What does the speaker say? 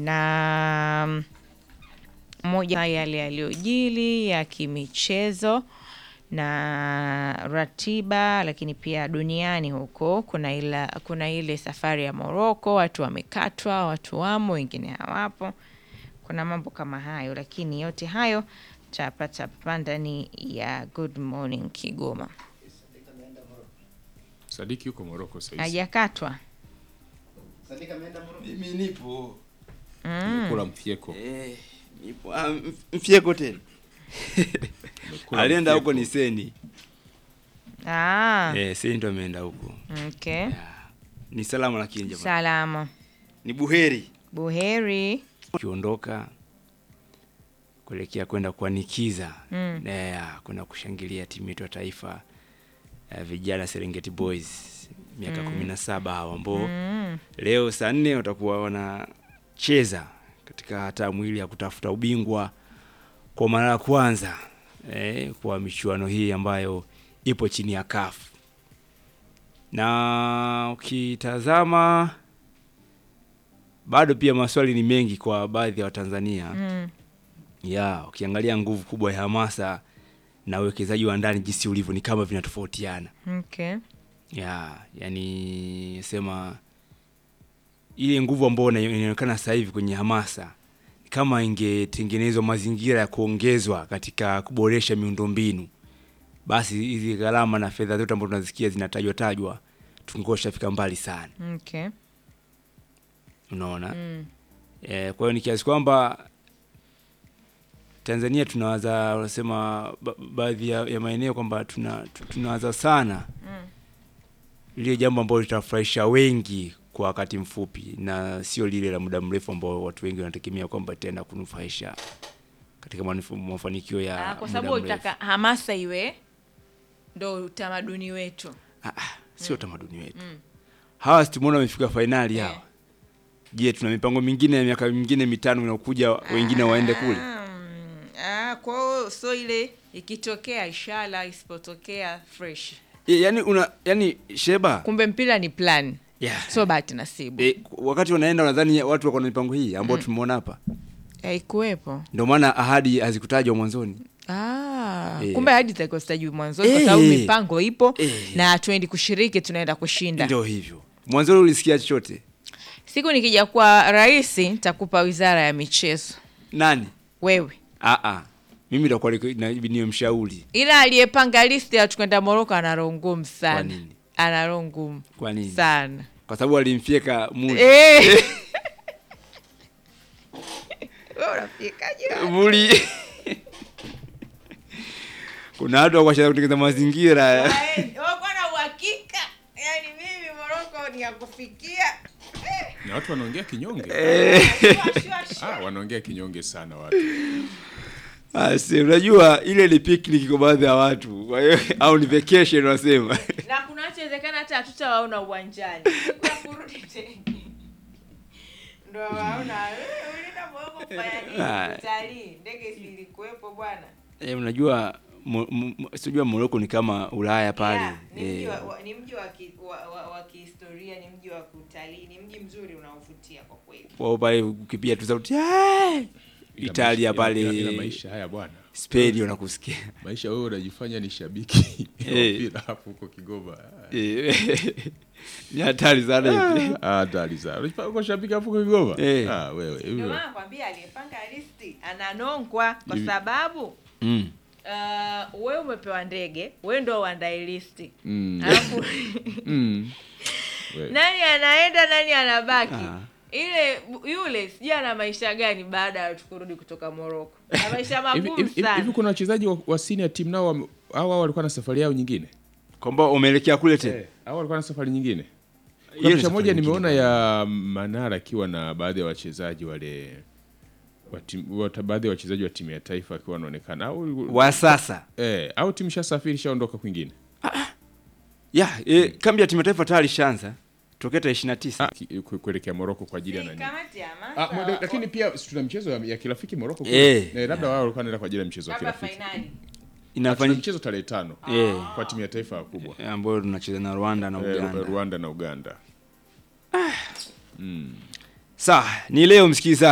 na mm, moja yale yaliyojili ya kimichezo na ratiba, lakini pia duniani huko kuna ila, kuna ile safari ya Moroko, watu wamekatwa, watu wamo, wengine hawapo. Kuna mambo kama hayo, lakini yote hayo tapata hapa ndani ya Good Morning Kigoma. Sadiki yuko Moroko sasa hivi. Hajakatwa Mimi nipo. Kula mfieko. Eh, nipo. Ah, mf- mfieko tena. Umekula Alienda mfieko. huko ni Seni. ah, Eh, Seni ndo ameenda huko. okay. Ni salama lakini jamani. Salama, Ni buheri. buheri. Ukiondoka kuelekea kwenda kuanikiza Mm. eh, kwenda kushangilia timu yetu ya taifa eh, vijana Serengeti Boys miaka kumi na saba hawa ambao Mm. leo saa nne watakuwa wanacheza katika hatamu ile ya kutafuta ubingwa kwa mara ya kwanza eh, kwa michuano hii ambayo ipo chini ya CAF. Na ukitazama bado pia maswali ni mengi kwa baadhi ya Watanzania Mm. ya ukiangalia nguvu kubwa ya hamasa na uwekezaji wa ndani jinsi ulivyo ni kama vinatofautiana Okay. ya yani sema ile nguvu ambayo ina- inaonekana sasa hivi kwenye hamasa ni kama ingetengenezwa mazingira ya kuongezwa katika kuboresha miundombinu basi hizi gharama na fedha zote ambazo tunazisikia zinatajwa tajwa tungekuwa tushafika mbali sana Okay. unaona Mm. Eh, kwa hiyo ni kiasi kwamba Tanzania tunawaza wanasema ba baadhi ya, ya maeneo kwamba tuna, tu- tunawaza sana Mm. lile jambo ambalo litafurahisha wengi kwa wakati mfupi na sio lile la muda mrefu ambao watu wengi wanategemea kwamba itaenda kunufaisha katika manuf- mafanikio ya Ah, kwa muda sababu mrefu. utaka hamasa iwe ndo utamaduni wetu. Ah, ah, sio utamaduni wetu hawa situmuona wamefika fainali Eh. hawa je tuna mipango mingine ya miaka mingine mitano inaokuja wengine waende kule Ah, mm, ah, kwa hiyo so ile ikitokea inshallah, isipotokea fresh. E, yani una yani Sheba Kumbe mpira ni plan, yeah. so bahati nasibu e, wakati wanaenda nadhani watu wako na mipango hii ambao tumeona hapa haikuwepo. ndio maana ahadi hazikutajwa mwanzoni Ah, Eh. kumbe hadi zitakostaji mwanzoni kwa Eh. sababu mipango ipo Eh. na hatuendi kushiriki, tunaenda kushinda. ndio hivyo mwanzoni ulisikia chochote Siku nikija kwa rais nitakupa wizara ya michezo nani wewe, ah ah mimi nitakuwa liko- inabidi niwe mshauri ila aliyepanga listi ya tukwenda Moroko ana roho ngumu Kwa sana, nini? ana roho ngumu kwa nini sana kwa sababu alimfyeka muli Eh. Wewe unafikaje? muli kuna watu wakashaa kutengeneza mazingira Wakuwa na uhakika, yaani mimi Moroko ni ya kufikia Na watu wanaongea kinyonge. Shua, shua, shua. Ah, wanaongea kinyonge sana watu. Asi, unajua ile ni picnic kwa baadhi ya watu kwa hiyo au ni vacation wanasema na kuna wachowezekana hata hatutawaona uwanjani Siku ya kurudi tena ndo waona "Eh, ulienda Moroko kufanya Ah. nini utalii ndege zilikuwepo bwana e, unajua mo- mo- mo- sijua Morocco ni kama Ulaya pale Yeah, ni mji Eh, wa- wa- ni mji wa ki- wa- wa- wa kihistoria ni mji wa kutalii ni mji mzuri unaovutia kwa kweli wao pale ukipiga tu sauti "Hey!" Italia Ila maisha- ila- ila pale maisha haya bwana. Spain wanakusikia Maisha wewe unajifanya ni shabiki wa Eh. mpira hapo huko Kigoma. Eh, ni hatari sana hivi Ah, hatari sana. Unajifanya uko shabiki hapo huko Kigoma? Eh. Ah, wewe. ndio hivyo. maana nakwambia aliyepanga listi ananongwa kwa Hivi- sababu mm. uh, wewe umepewa ndege wewe ndo uandae listi Mm. alafu Mm. Wewe. nani anaenda nani anabaki Ah. ile yule sijui ana maisha gani baada ya kurudi kutoka Moroko na maisha Hivi- magumu hivi- hivi- sana Hivi kuna wachezaji wa, wa senior team nao wame- hao hao walikuwa na safari yao nyingine? kwamba umeelekea kule tena Hao walikuwa na safari nyingine? Hiyo Kuna ni picha safari moja nyingine. nimeona ya Manara akiwa na baadhi ya wachezaji wale wa timu- wa- baadhi ya wachezaji wa timu ya taifa akiwa wanaonekana au wa sasa eh, au timu shasafiri shaondoka kwingine. ya e, kambi ya timu ya taifa tayari ishaanza tokea tarehe ishirini na tisa Ah, ki- ku- kuelekea Morocco kwa ajili ya Si nani? kamati ya Ah, hamasa, mo- lakini pia si tuna michezo ya, ya kirafiki Morocco Eh. kule. Eh, labda wao walikuwa wanaenda kwa ajili ya michezo ya labda kirafiki. fainali Tuna inafanya michezo tarehe tano Eh. kwa timu ya taifa kubwa ambayo tunacheza na Rwanda na eh, Uganda Rwanda na Uganda. sawa ni leo msikilizaji